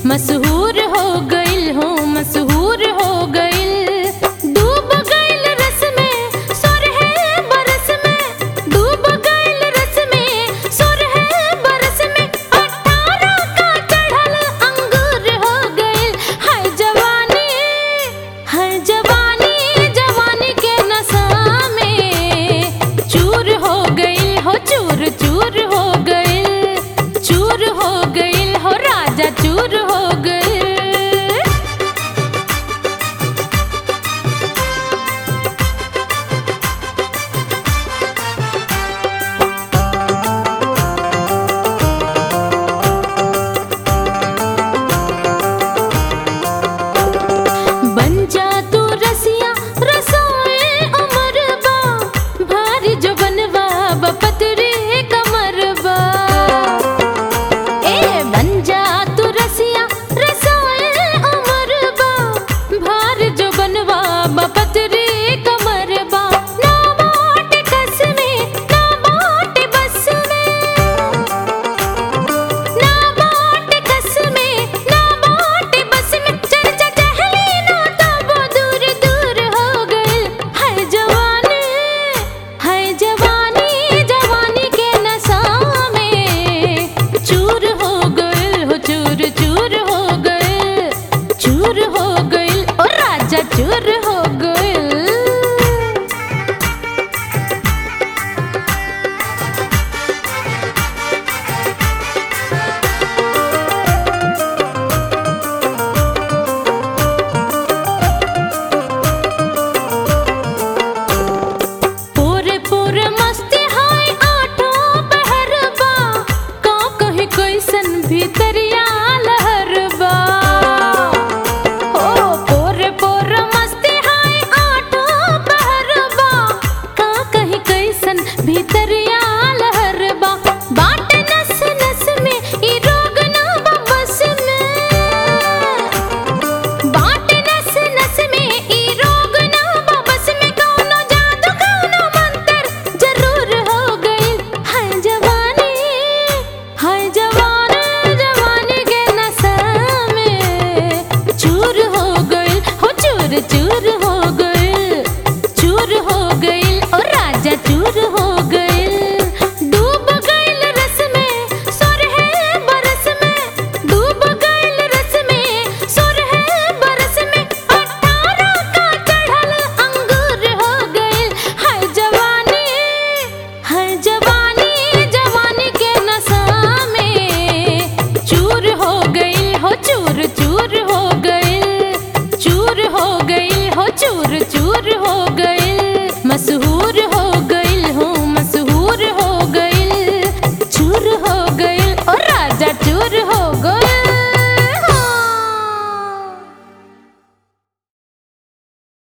मशहूर हो गइल हो मशहूर हो गइल डूब गइल रस में सोरहे बरस में डूब गइल रस में सोरहे बरस में अठारह का चढ़ल अंगूर हो गइल हाय जवानी हाय जवानी जवानी के नशा में चूर हो गइल हो चूर चूर हो गइल चूर हो गइल हो राजा चूर हो गइल बन जा तू रसिया रसोए अमरबा भारी जो बनवा बपतरे कमरबा ए बन जा तू रसिया रसोए अमरबा भार जो बनवा बपतरे कमरबा ना बाट कस में ना बाट बस में ना बाट कस में ना बाट बस में चर्चा टहली ना तब दूर दूर हो गइल हाय जवानी हाय जवानी जवानी के नशा में चूर हो गइल हो चूर चूर हो गइल चूर हो गइल ओ राजा चूर हो गइल पूरे पूरे मस्ती हाय आठों पहरबा का कहीं कैसन भीतरिया लहरबा ओ पूरे पूरे मस्ती हाय आठों पहरबा का कहीं कैसन भीतरिया